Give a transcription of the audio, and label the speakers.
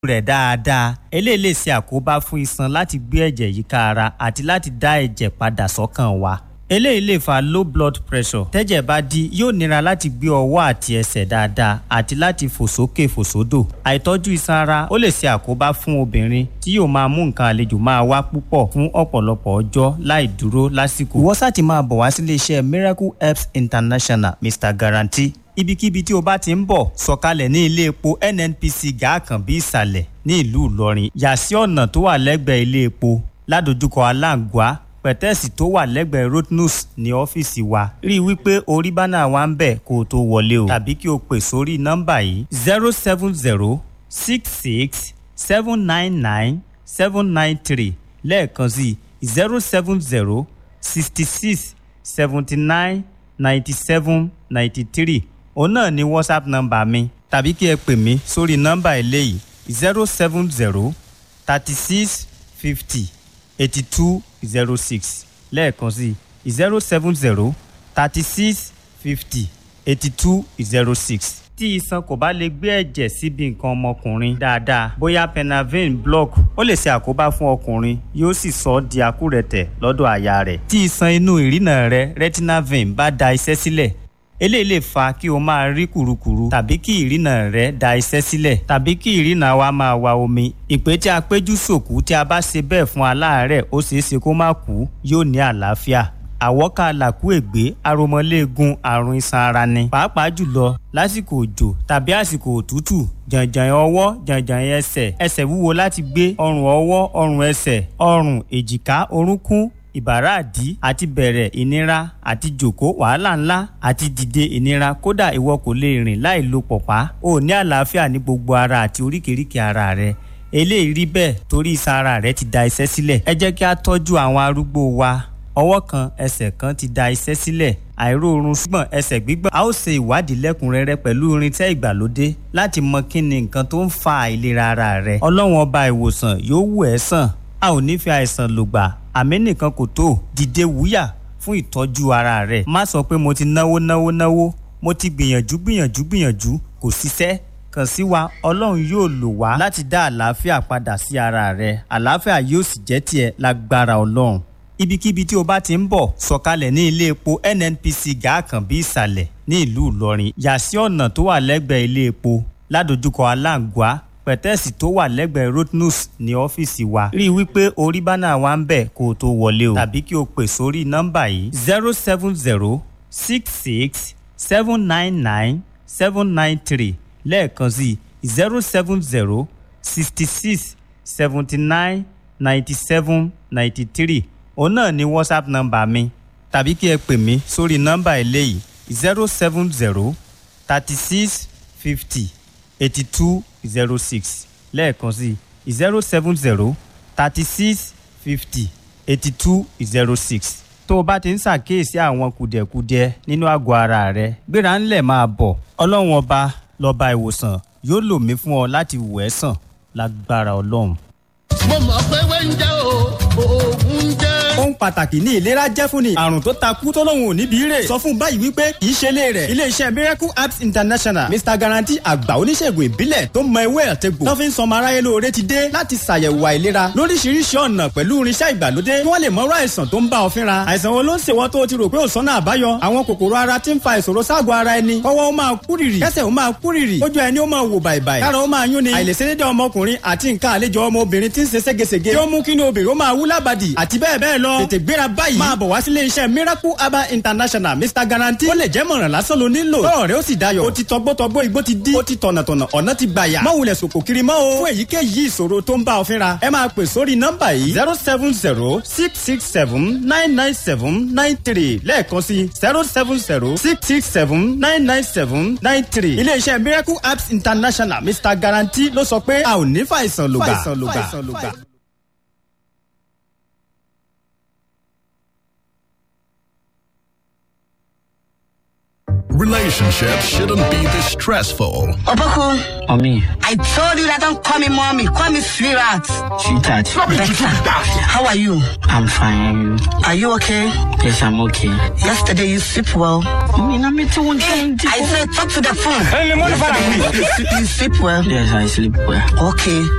Speaker 1: rẹ̀ dáadáa eléyìí lè ṣe àkóbá fún iṣan láti gbé ẹ̀jẹ̀ yíká ara àti láti dá ẹ̀jẹ̀ padà sọ́kàn wa eléyìí lè fa low blood pressure tẹ́jẹ̀ bá di yóò nira láti gbé ọwọ́ àti ẹsẹ̀ dáadáa àti láti fò sókè fò sódò àìtọ́jú iṣan ara ó lè ṣe àkóbá fún obìnrin tí yóò máa mú nǹkan àlejò máa wá púpọ̀ fún ọ̀pọ̀lọpọ̀ ọjọ́ láì dúró lásìkò ìwọ sáà ti máa bọ̀ wá sílé iṣẹ́ miracle herbs international mr guarantee ibikíbi tí o bá ti ń bọ̀ sọ̀kalẹ̀ ní ilé epo nnpc gàákànbí ìsàlẹ̀ ní ìlú ìlọrin yà sí ọ̀nà tó wà lẹ́gbẹ̀ẹ́ ilé epo ládojúkọ aláǹgbá pẹ̀tẹ́ẹ̀sì tó wà lẹ́gbẹ̀ẹ́ rotnus ní ọ́fíìsì wa rí i wípé orí bánà wa ń bẹ̀ kó o tó wọlé o tàbí kí o pè sórí nọ́mbà yìí zero seven zero six six seven nine nine seven nine three lẹ́ẹ̀kan sí zero seven zero sixty six seventy nine ninety seven ninety three òun náà ni whatsapp nọ́mbà mi tàbí kí ẹ pè mí sórí nọ́mbà eléyìí zero seven zero thirty six fifty eighty two zero six lẹ́ẹ̀kan sí zero seven zero thirty six fifty eighty two zero six. tí iṣan kò bá lè gbé ẹ̀jẹ̀ síbi nǹkan ọmọkùnrin dáadáa bóyá penavin block ó lè ṣe àkóbá fún ọkùnrin yóò sì sọ ọ́ di àkúrẹ̀tẹ̀ lọ́dọ̀ àyà rẹ̀. tí iṣan inú ìrìnà rẹ retinal vein bá da iṣẹ́ sílẹ̀ eléyìí lè fa kí o máa rí kùrukùru tàbí kí ìrìnà rẹ da iṣẹ́ sílẹ̀ tàbí kí ìrìnà wa máa wa omi ìpè tí a péjú sòkú tí a bá ṣe bẹ́ẹ̀ fún aláàárẹ̀ ó ṣeé ṣe kó má kú yóò ní àlàáfíà àwọ́ká làkúègbé aromọléegun àrùn iṣan ara ni pàápàá jùlọ lásìkò òjò tàbí àsìkò òtútù jàǹjàǹ ọwọ́ jàǹjàǹ ẹsẹ̀ ẹsẹ̀ wúwo láti gbé ọrùn ọwọ́ ọrùn ẹsẹ̀ ọrùn èjìká orúnkún ìbàràdí àti bẹ̀rẹ̀ ìnira àti jòkó wàhálà ńlá àti dìde ìnira kódà ìwọ kò lè rìn láì lo pọ̀pá o ní àlàáfíà ní gbogbo ara àti oríkèéríkèé ara rẹ eléyìí rí bẹ́ẹ̀ torí iṣan ara rẹ ti da iṣẹ́ sílẹ̀ ẹ jẹ́ kí a tọ́jú àwọn arúgbó wa ọwọ́ kan ẹsẹ̀ kan ti da iṣẹ́ sílẹ̀ àìróorun ṣùgbọ́n ẹsẹ̀ gbígbọ̀n a ó ṣe ìwádìí lẹ́kùnrẹ́rẹ́ pẹ̀lú irinṣẹ́ ìgbàlódé láti mọ kí ni nǹkan tó ń fa àìlera ara rẹ ọlọ́run ọba ìwòsàn yóò wù ẹ́ sàn a ò ní fi àìsàn lògbà àmì nìkan kò tó dìde wúyà fún ìtọ́jú ara rẹ má sọ pé mo ti náwó náwó náwó mo ti gbìyànjú gbìyànjú gbìyànjú kò ṣiṣẹ́ kàn sí wa ọlọ́run yóò lò wá láti dá àlàáfíà padà sí ara rẹ àlàáfíà yóò sì jẹ́ tiẹ̀ lágbára ọlọ́run ibikíbi tí o bá ti ń bọ̀ sọ̀kalẹ̀ ní ilé epo nnpc gàákànbí ìsàlẹ̀ ní ìlú ìlọrin yà sí ọ̀nà tó wà lẹ́gbẹ̀ẹ́ ilé epo ládojúkọ aláǹgbá pẹ̀tẹ́ẹ̀sì tó wà lẹ́gbẹ̀ẹ́ rotnus ní ọ́fíìsì wa rí i wípé orí bánà wa ń bẹ̀ kó o tó wọlé o tàbí kí o pè sórí nọ́mbà yìí zero seven zero six six seven nine nine seven nine three lẹ́ẹ̀kan sí zero seven zero sixty six seventy nine ninety seven ninety three òun náà ni whatsapp nọ́mbà mi tàbí kí ẹ pè mí sórí nọ́mbà eléyìí zero seven zero thirty six fifty eighty two zero six lẹ́ẹ̀kan sí zero seven zero thirty six fifty eighty two zero six tó o bá ti ń ṣàkíyèsí àwọn kùdẹ̀kudiẹ nínú àgọ́ ara rẹ gbéra ńlẹ̀ máa bọ̀ ọlọ́run ọba lọ́ba ìwòsàn yóò lò mí fún ọ láti wò ẹ́ sàn lágbára ọlọ́run.
Speaker 2: mo mọ̀ pé wẹ́ńjẹ́ o oògùn jẹ́.
Speaker 3: ohun pàtàkì ní ìlera jẹ́ fún ni àrùn tó takú tó lóun ò níbi rè sọ fún báyìí wípé kì í ṣe ilé rẹ̀ iléeṣẹ́ miracle apps international mr guarantee àgbà oníṣègùn ìbílẹ̀ tó mọ ewé àtẹ̀gbò tó fi ń sọmọ aráyé lóore ti dé láti ṣàyẹ̀wò àìlera lóríṣiríṣi ọ̀nà pẹ̀lú irinṣẹ́ ìgbàlódé kí wọ́n lè mọ̀rọ̀ àìsàn tó ń bá ọ fínra àìsàn wo ló ń ṣèwọ́ tó o ti rò pé ò sọ́nà àbáyọ àwọn kòkòrò ara ti ń fa ìṣòro ságọ̀ ara ẹni kọ́wọ́ ó máa kúrìrì kẹ́sẹ̀ ó máa kúrìrì ojú ẹni ó máa wò bàìbàì kára ó máa yún ni àìlèṣedédé ọmọkùnrin àti nǹkan àlejò ọmọbìnrin ti ń ṣe ségesège tí ó mú kí ni obìnrin ó máa wú lábàdì àti bẹ́ẹ̀ bẹ́ẹ̀ lọ tètè gbéra báyìí máa bọ̀ wá sílé iṣẹ́ miracle herbal international mr guarantee ó lè jẹ́ mọ̀ràn lásán ló nílò lọ́rọ̀ rẹ ó sì dayọ̀ ó ti tọgbọ́tọgbọ́ igbó ti dí ó ti tọ̀nàtọ̀nà ọ̀nà ti gbàyà má wulẹ̀ sòkò kiri mọ́ o fún èyíkéyìí ìṣòro tó ń bá ọ fínra ẹ máa pè sórí nọ́mbà yìí zero seven zero six six seven nine nine seven nine three lẹ́ẹ̀kan sí zero seven zero six six seven nine nine seven nine three ilé iṣẹ́ miracle herbs international mr guarantee ló sọ pé a ò ní fàìsàn lògbà.
Speaker 4: Relationships shouldn't be this stressful.
Speaker 5: Opoku,
Speaker 6: Mommy,
Speaker 5: I told you that don't call me mommy, call me sweetheart.
Speaker 6: sweetheart,
Speaker 5: Better. How are you?
Speaker 6: I'm fine.
Speaker 5: Are you okay?
Speaker 6: Yes, I'm okay.
Speaker 5: Yesterday you sleep well.
Speaker 6: Mommy, na me too.
Speaker 5: I said talk to the phone. Yesterday you sleep, you sleep well.
Speaker 6: Yes, I sleep well.
Speaker 5: Okay.